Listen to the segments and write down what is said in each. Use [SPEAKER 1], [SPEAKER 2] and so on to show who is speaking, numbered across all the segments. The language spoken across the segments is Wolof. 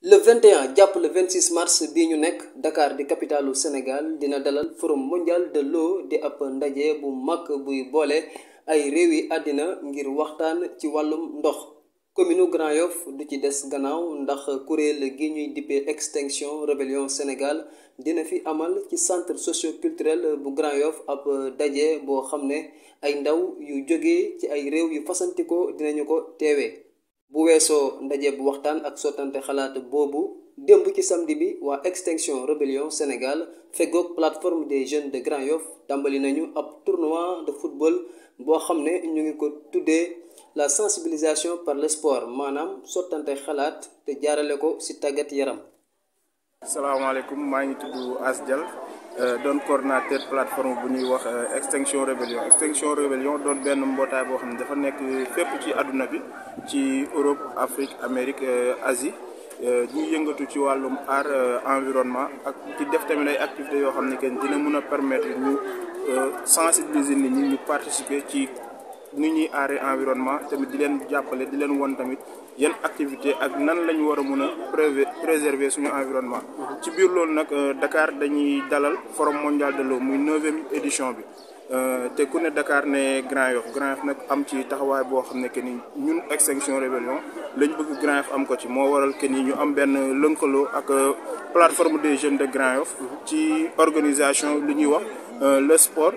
[SPEAKER 1] le 21 jàpp le 26 mars bii ñu nekk Dakar di capitalu Sénégal dina dalal forum mondial de l'eau di ab ndaje bu mag buy boole ay réew yi àddina ngir waxtaan ci wàllum ndox commune Grand Yoff du ci des gannaaw ndax kuréel gi ñuy dippee extinction rébellion Sénégal dina fi amal ci centre socio-culturel bu Grand Yoff ab daje boo xam ne ay ndaw yu jóge ci ay réew yu fasantikoo dinañu ko teewee bu weesoo ndaje bu waxtaan ak sottante xalaat boobu démb ci samedi bi waa extinction rébellion Sénégal feggoog plateforme des jeunes de Grand Yoff tàmbali nañu ab tournoi de football boo xam ne ñu ngi ko tuddee la sensibilisation par le sport maanaam sottante xalaat te jaarale ko ci tàggat yaram.
[SPEAKER 2] salaamaaleykum maa ngi tudd As Dial doon coordonnateur plateforme bu ñuy wax extinction rébellion extinction rébellion doon benn mbootaay boo xam ne dafa nekk fépp ci àdduna bi ci Europe Afrique Amérique Asie ñuy yëngatu ci wàllum art environnement ak ci def tamit ay activités yoo xam ne que dina mën a permettre ñu sensibiliser nit ñi ñu participer ci ni ñuy aaree environnement tamit di leen jàppale di leen won tamit yan activité ak nan la ñu war a mën a préserver suñu environnement. ci biir loolu nag Dakar dañuy dalal forum mondial de l'eau muy neuvième édition bi te ku ne Dakar ne Grand Yoff Grand Yoff nag am ci taxawaay boo xam ne que ni ñun extinction rébellion lañ bëgg Grand Yoff am ko ci moo waral que ni ñu am benn lëkkaloo ak plateforme des jeunes de Grand Yoff ci organisation li ñuy wax le sport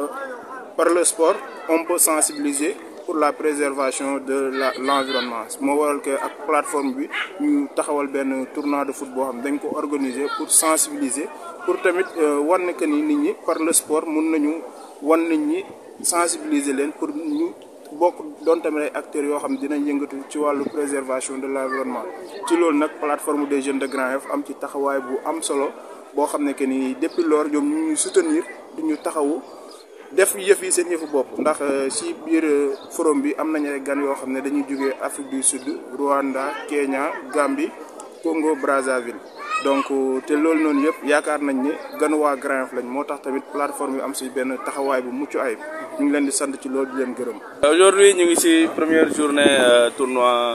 [SPEAKER 2] par le sport on peut sensibiliser. pour la préservation de la l'environnement moo waral que ak plateforme bi ñu taxawal benn tournoi de foot boo xam dañ ko organiser pour sensibiliser pour tamit wan ne que ni nit ñi par le sport mun nañu wan nit ñi sensibiliser leen pour ñu bokk doon tamit ay acteurs yoo xam dinañ yëngatu ci wàllu préservation de l'environnement ci loolu nag plateforme des jeunes de Grand Yoff am ci taxawaay bu am solo boo xam ne que ni depuis lors ñoom ñu ñuy soutenir di ñu taxawu def yëf yi seen yëfu bopp ndax ci biir forum bi am nañu ay gan yoo xam ne dañuy jógee Afrique du Sud Rwanda Kenya Gambie Congo Brazzaville donc te loolu noonu yëpp yaakaar nañ ne ganu waa Grand Yoff lañ moo tax tamit plateforme bi am ci benn taxawaay bu mucc ayib ñu ngi leen di sant ci loolu di leen gërëm.
[SPEAKER 3] Aujourd'hui ñu ngi ci première journée tournoi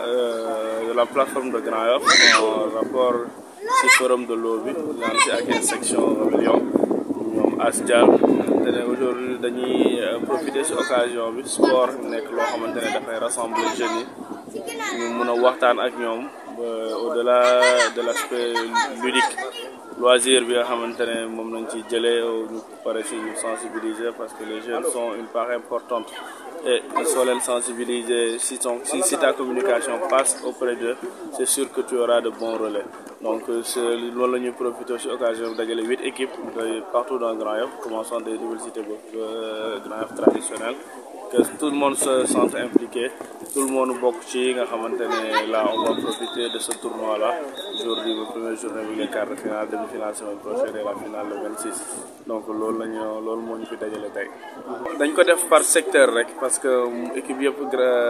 [SPEAKER 3] de la plateforme de Grand Yoff en rapport ci forum de l'eau bi ñaan ci ak section rébellion ñoom As Dial te ne aujourd'hui dañuy profiter ci occasion bi sport nekk loo xamante ne dafay rassembler jeunes yi ñu mun a waxtaan ak ñoom au-delà de l'aspect ludique loisir bi nga xamante ne moom lañ ci jëlee ñu pare ci ñu sensibiliser parce que les jeunes sont une part importante et soo leen sensibiliser si ton si si ta communication passe auprès d'eux c'est sûr que tu auras de bons relais donc loolu la ñuy profiter ci occasion bi dajale huit équipes de partout dans Grand Yoff commençant des universités ba Grand Yoff traditionnel que tout le monde se sente impliqué tout le monde bokk ci nga xamante ne là on va profiter de ce tournoi là aujourd'hui ba première journée bi les quarts de finale demi-finale semaine prochaine et la finale le 26 donc loolu la ñu loolu moo ñu fi dajale tey dañ ko def par secteur rek parce que équipe yëpp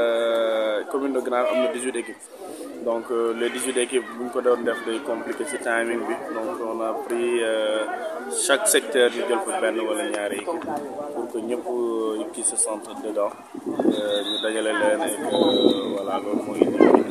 [SPEAKER 3] commune de Grand Yoff am na 18 équipes donc les 18 équipes bu ñu ko doon def day compliqué ci timing bi donc on a pris chaque secteur ñu jël fa benn wala ñaari équipe pour que ñëpp qui se sentent dedans ñu dajale leen et que voilà loolu mooy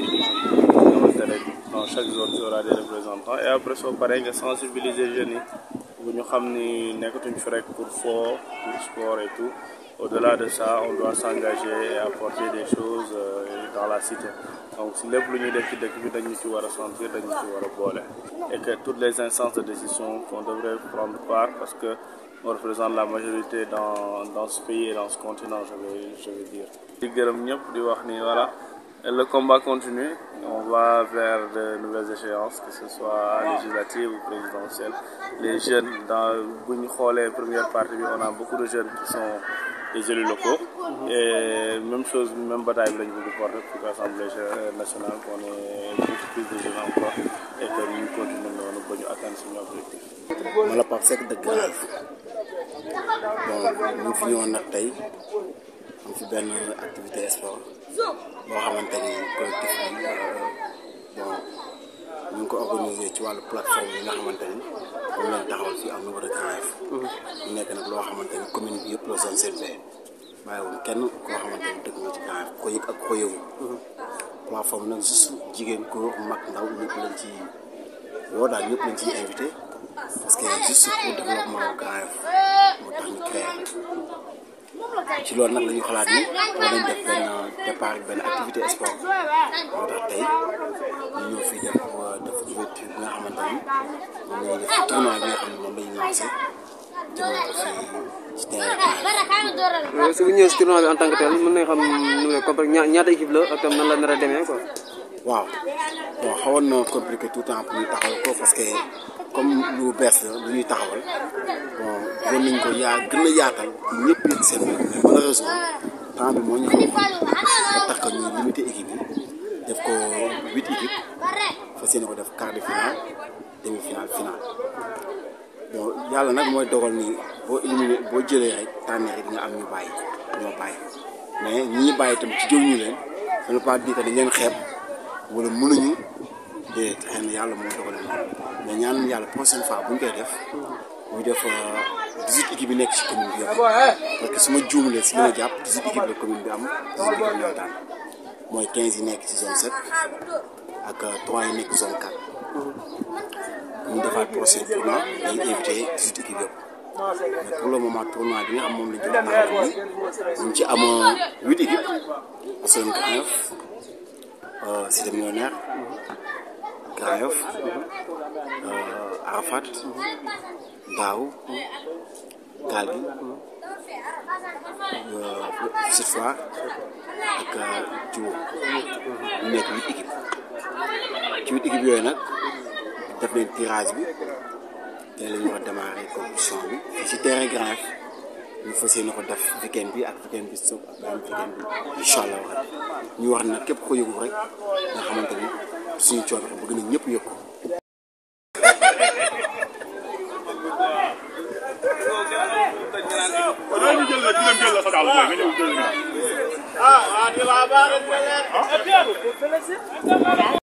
[SPEAKER 3] xamante ne dans chaque zone il y aura des représentants et après soo paree nga sensibiliser jeunes yi bu ñu xam ni nekkatuñ fi rek pour foo pour sport et tout au-delà de ça on doit s'engager et apporter des choses dans la cité donc si lépp lu ñuy def ci dëkk bi dañu ci war a sentir dañu ci war a boole et que toutes les instances de décision qu'on devrait prendre part parce que on représente la majorité dans dans ce pays et dans ce continent je vais je vais dire. di gërëm ñëpp di wax ni voilà le combat continue on va vers de nouvelles échéances que ce soit législatives ou présidentielles les jeunes dans bu ñu xoolee première partie bi on a beaucoup de jeunes qui sont des élus locaux et même chose même bataille bi lañu bëgg porter pour l'Assemblée nationale qu'on ait beaucoup plus de jeunes encore et que ñu continuer noonu ba ñu atteindre suñu objectif.
[SPEAKER 4] ma la Pape Seck dëgg Grand Yoff bon ñu fi ñëwoon nag tey am fi benn activité sport boo xamante ni collectif bi bon ñu ngi ko organisé ci wàllu plateforme yi nga xamante ni moom lañ taxawal fii am niveau de Grand Yoff mu nekk nag loo xamante ni commune bi yëpp la zone CP bàyyiwul kenn koo xamante ni dëkk nga ci Grand Yoff ko yëg ak ko yëgu plateforme nag juste jigéen góor mag ndaw ñëpp lañ ci woo daal ñëpp lañ ciy invité parce que juste pour développement Grand Yoff moo tax ñu créé ci loolu nag la ñu xalaat ni war nañ def benn départ benn activité sport moo tax tey ñu ñëw fii def def ouverture bi nga xamante ni moom la ñuy def tournoi bi nga xam ne moom la ñu lancé jëmale ko fii ci terrain
[SPEAKER 1] su bu ñëwee si tournoi bi en tant que tel mën nañ xam nu ne comme ña ñaata équipe la ak tam nan la nar a demee quoi.
[SPEAKER 4] waaw bon xawoon na compliqué tout le temps pour ñu taxawal ko parce que comme lu bees la lu ñuy taxawal bon gën nañ ko yaa gën a yaatal ñëpp yëg seen bopp mais malheureusement temps bi moo ñu xaw a tax que ñu limité équipe yi def ko huit équipes fas yéene ko def quart de finale demi finale finale bon yàlla nag mooy dogal ni boo éliminé boo jëlee rek tànneer yi di nga am ñu bàyyi ñoo bàyyi mais ñi ñu bàyyi itam ci jëw ñu leen ça ne veut pas dire que dañ leen xeeb wala mënuñu déedéet xëy na yàlla moo dogal noonu mais ñaan yàlla prochaine fois bu ñu koy def ñu def 18 équipes yi nekk ci commune bi yëpp parce que su ma juumalee si li ma jàpp 18 équipes la commune bi am 18 équipes ñoo daan mooy 15 yi nekk ci zone 7 ak 3 yi nekk zone 4 bu ñu defaat prochain tournoi dañuy invité 18 équipes yëpp mais pour le moment tournoi bi nga xam moom lañ jot a taxawal nii ñu ngi ci am 8 équipes Assane Grand Yoff Cité Millionnaire Grand Yoff Arafat Daaw Gaal gi Petite Foire ak Diouf ñu nekk huit équipes ci huit équipes yooyu nag def nañ tirage bi tey la ñu war a démarrer compétition bi fii ci terrain Grand Yoff ñu fas yéene ko def weekend bi ak weekend bi suuf ak beneen weekend bi incha allah ñu wax nag képp ko yëgu rek nga xamante ni suñu coono bëgg nañ ñëpp yëg ko.
[SPEAKER 3] ah